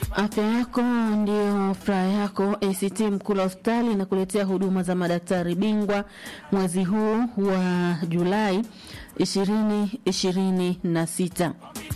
Afya yako ndio furaha yako. ACT Mkula Hospitali inakuletea huduma za madaktari bingwa mwezi huu wa Julai ishirini ishirini na sita.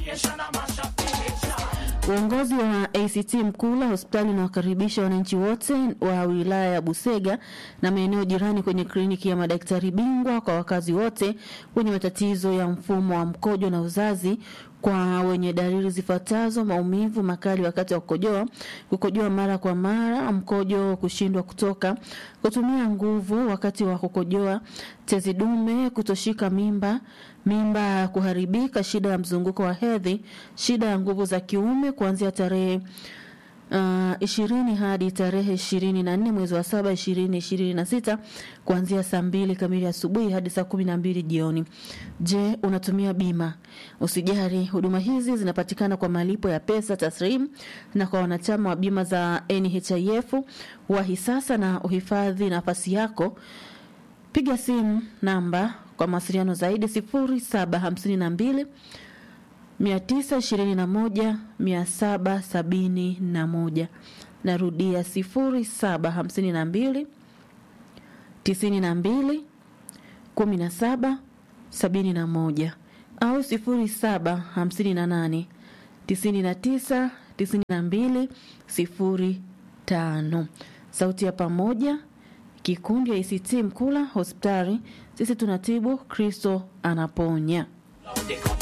Uongozi wa ACT Mkula hospitali unawakaribisha wananchi wote wa wilaya ya Busega na maeneo jirani kwenye kliniki ya madaktari bingwa kwa wakazi wote wenye matatizo ya mfumo wa mkojo na uzazi kwa wenye dalili zifuatazo: maumivu makali wakati wa kukojoa, kukojoa mara kwa mara, mkojo kushindwa kutoka, kutumia nguvu wakati wa kukojoa, tezi dume, kutoshika mimba, mimba kuharibika, shida ya mzunguko wa hedhi, shida ya nguvu za kiume kuanzia tarehe uh, ishirini hadi tarehe ishirini na nne mwezi wa saba ishirini ishirini na sita kuanzia saa mbili kamili asubuhi hadi saa kumi na mbili jioni. Je, unatumia bima? Usijari, huduma hizi zinapatikana kwa malipo ya pesa taslim na kwa wanachama wa bima za NHIF. Wahi sasa na uhifadhi nafasi yako. Piga simu namba kwa mawasiliano zaidi sifuri saba hamsini na mbili mia tisa ishirini na moja mia saba sabini na moja. Narudia sifuri saba hamsini na mbili tisini na mbili kumi na saba sabini na moja au sifuri saba hamsini na nane tisini na tisa tisini na mbili sifuri tano. Sauti ya Pamoja, kikundi ya ACT Mkula hospitali. Sisi tunatibu, Kristo anaponya.